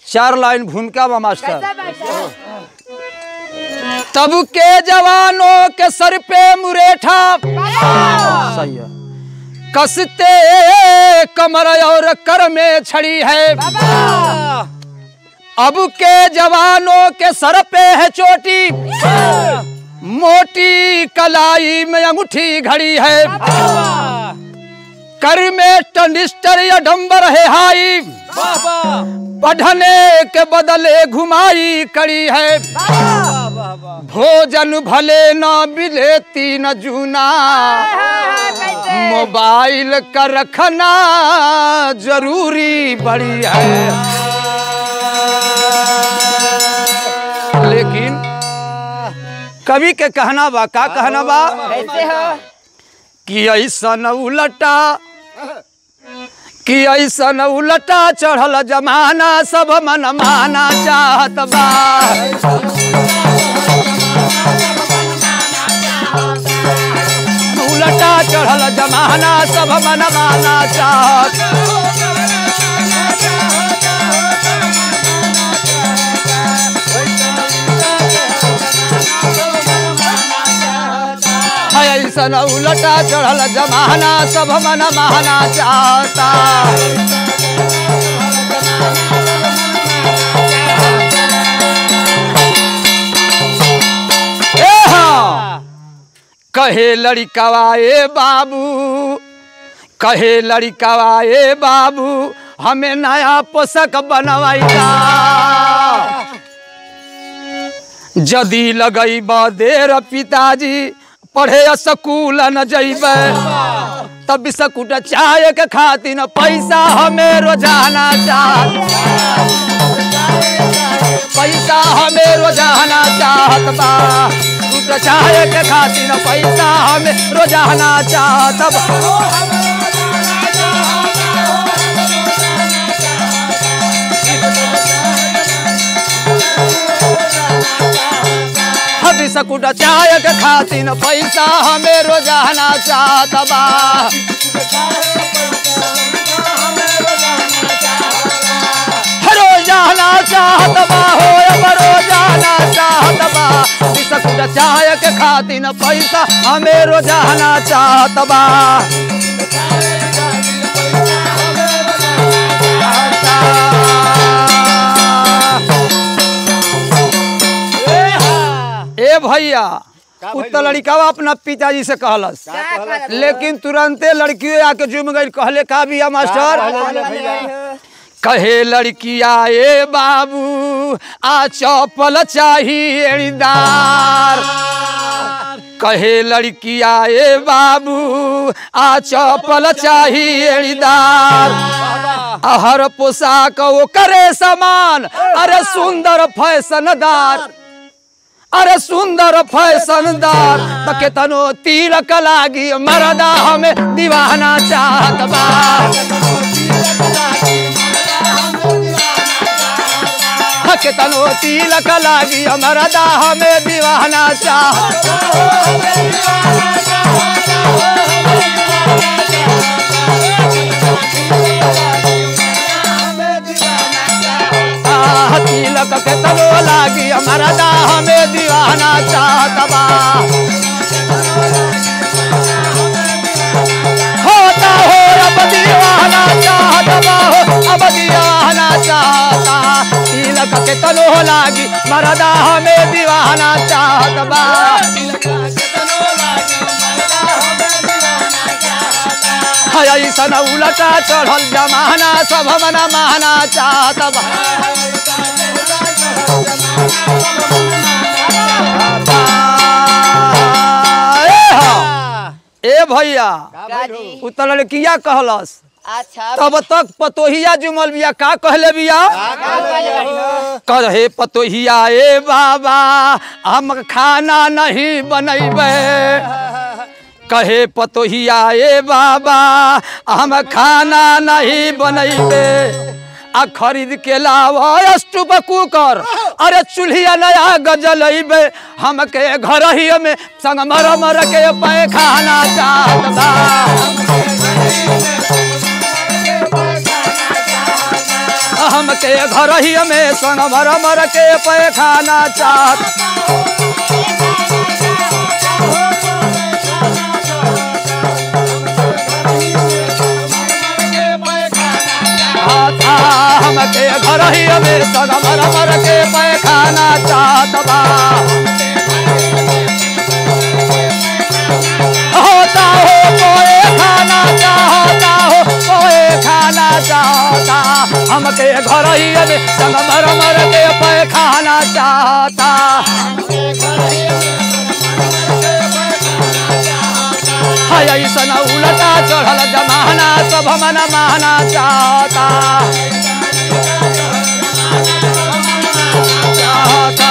चार लाइन भूमिका बा मास्टर तब के जवानों के सर पे मुरेठा सही है कसते कमर और कर में छड़ी है अब के जवानों के सर पे है चोटी मोटी कलाई में अंगूठी घड़ी है कर में टनिस्टर या डंबर है हाई पढ़ने के बदले घुमाई कड़ी है भोजन भले न मिले तीन जूना मोबाइल का रखना जरूरी बड़ी है लेकिन कवि के कहना बा का कहना बा कैसे हो कि ऐसा न उलटा कि ऐसा न उलटा चढ़ल जमाना सब मन माना चाहत बा उलटा चढ़ल जमाना सब मन माना चाहत ऐसा न उलटा चढ़ल जमाना सब मन माना चाहता ए हाँ। कहे लड़िकवा ए बाबू कहे लड़िकवा ए बाबू हमें नया पोषक बनवाइला जदी लगई देर पिताजी पढ़े स्कूल न जइबे तब बिस्कुट चाय के खातिर पैसा हमें रोजाना चाहत पैसा हमें रोजाना चाहत बा बिस्कुट चाय के खातिर पैसा हमें रोजाना चाहत बा हम बिस्कुट चाय के खातिर पैसा हमें रोजाना चाहत बा रोजाना चाहत बा हो अब रोजाना चाहत बा बिस्कुट चाय के खातिर पैसा हमें रोजाना चाहत बा ए भैया उत्तर लड़िकावा अपना पिताजी से कहलस लेकिन तुरंते लड़की आके जुम गई कहले का बिया मास्टर कहे लड़किया ए बाबू आ चौपल चाहिए एड़ीदार कहे लड़किया ए बाबू आ चौपल चाहिए एड़ीदार हर पोशाक वो करे समान अरे सुंदर फैशनदार अरे सुंदर फैशनदार त केतनो तिलक लागी मरदा हमें दीवाना चाहत बा केतनो तिलक लागी मरदा हमें दीवाना चाहत आह, तिलक केतनो लागी मरदा हमें दीवाना चाहत बा होता हो अब दीवाना चाहत बा हो अब दीवाना चाहता तिलक केतनो लागी मरदा हमें दीवाना चाहत बा ऐसन उलटा चढ़ल जमाना सब मना माना चाहत बा ए हा, ए भैया गाजी उत्तर लड़किया कहलस अच्छा तब तक पतोहिया जुमल बिया का कहले बिया कहे पतोहिया ए बाबा हम खाना नहीं बनैबे कहे पतोहिया ए बाबा हम खाना नहीं बनैबे आ खरीद के लावा स्टूप कुकर अरे चूल्हिया नया गजलैबे हमके घर ही में संग मर मर के पैखाना चाहत बा हमके घर ही में संग मर मर के पैखाना चाहत आता हमके घर ही में संग मर मर के पैखाना चाहत बा होता हो कोए खाना चाहता हो कोए खाना चाहता हमके घर ही में संग मर मर के पैखाना चाहता है ऐसन उलटा चढ़ल जमाना सब मन माना चाहता चाहता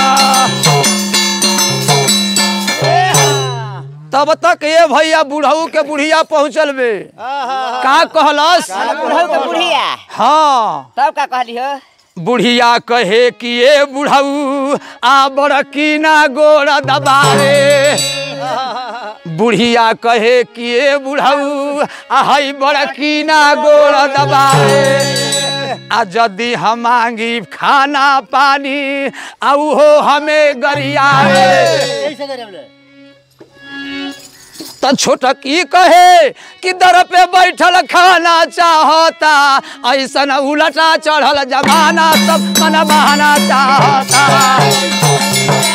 तब तक ये भैया बुढ़ऊ के बुढ़िया पहुँचल बे का कहलस बुढ़ऊ के बुढ़िया हाँ तब का कहली हो बुढ़िया कहे कि ये बुढ़ऊ आ बड़की ना गोड़ दबारे बुढ़िया कहे कि ये बुढ़ऊ आ हई बड़की ना गोड़ दबारे आ यदि हम मांगी खाना पानी आ उहो हमें गरियाए त छोटकी कहे कि दर पे बैठल खाना चाहता ऐसन उलटा चढ़ल जमाना सब मन बहाना चाहता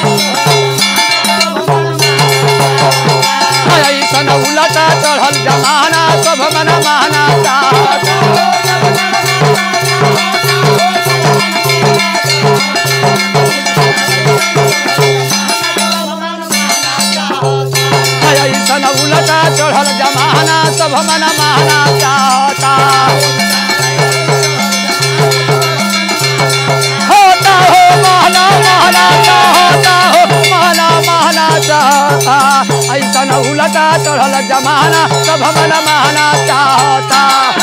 ऐसन उलटा चढ़ल जमाना सब मन बहाना चाहता ऐसन उलटा चढ़ल जमाना सब मन माना चाहता होता हो महना महना चाहता हो महना महना चाहता ऐसन उलटा चढ़ल जमाना सब मन माना चाहता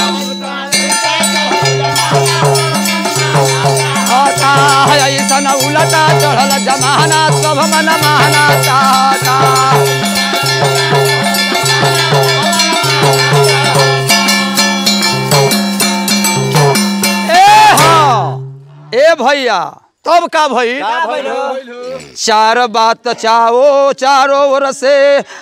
होता है ऐसन उलटा चढ़ल जमाना सब मन माना चाहता ए हाँ ए भैया तब का भई चार बात चाओ चारों ओर से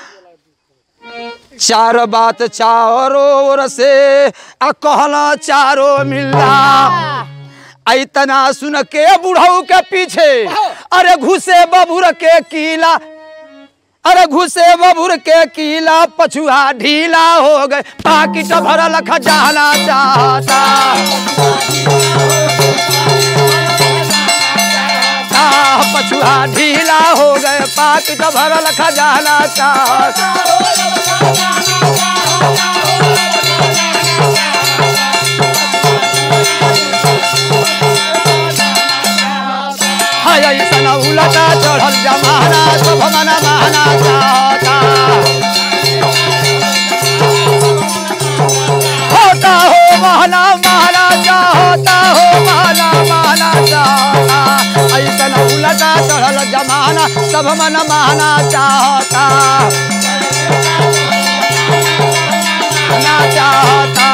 चार बात चारों ओर से आ कहला चारों मिलना ऐतना सुन के बुढ़ऊ के पीछे अरे घुसे बबुर के कीला अरे घुसे बबुर के कीला पछुआ ढीला हो गए पाकिट भरल खजाना चाहता आ, पछुआ ढीला हो गए पाकिट भरल खजाना चाहता हाय ऐसन उलटा चढ़ल जमाना सब मना माना चाहता होता हो महना महना चाहता हो महना महना चाहता ऐसन उलटा चढ़ल जमाना सब मन माना चाहता ना चाहता